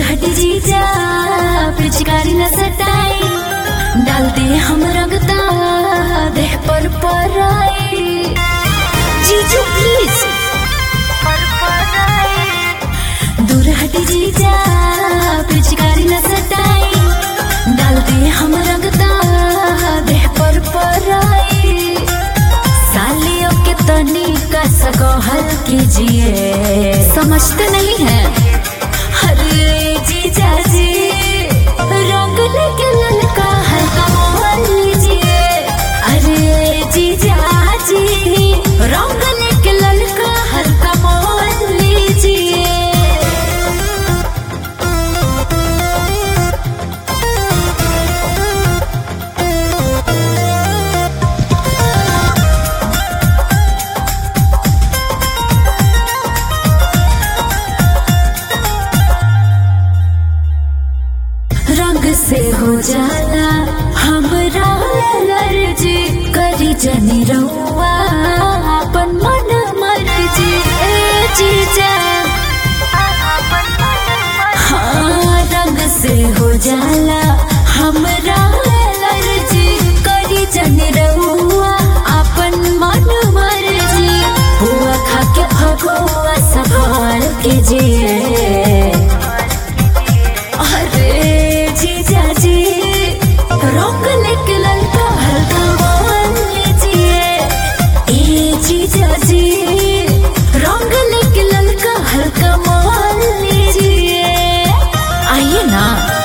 हट जीजा पिचकारी न सटाई डाल दे हम रंगता देह पर पराई जीजू प्लीज दूर हट जीजा पिचकारी न सटाई डाल दे हम रंगता देह पर पराई सालियों के तनी का सकहल कीजिए समझते नहीं है अरे जीजा जी रंग लेके ललका हल्का मोहन लीजिए अरे जीजा जी रंग लेके ललका हल्का मोहन लीजिए रंग से हो जाला हमरा एलर्जी करी जनी रहुआ अपन मन मर्जी ए जीजा हाँ रंग से हो जाला हमरा एलर्जी करी जनी रहुआ अपन मन मर्जी हुआ खा के भगवा संभाल के जिए अरे जीजा जी रंग लेके ललका हल्का मान लीजिए ए जीजा जी रंग लेके ललका हल्का मान लीजिए आइए ना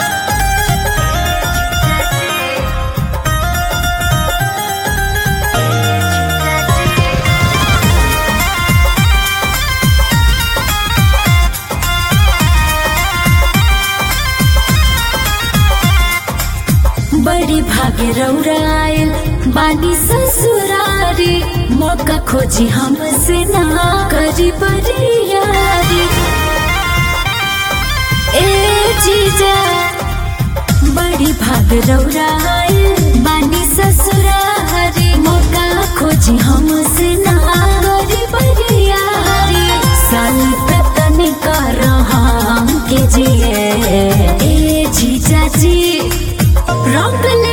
बड़ी भागे रौरायल बानी ससुरारी मौका खोजी हमसे ना करी बरियारी ए जीजा बड़ी भाग रौरायल बानी ससुरारी मौका खोजी हमसे ना करी बरियारी साल तक कर हम के जिए ए जीजा जी रंग ले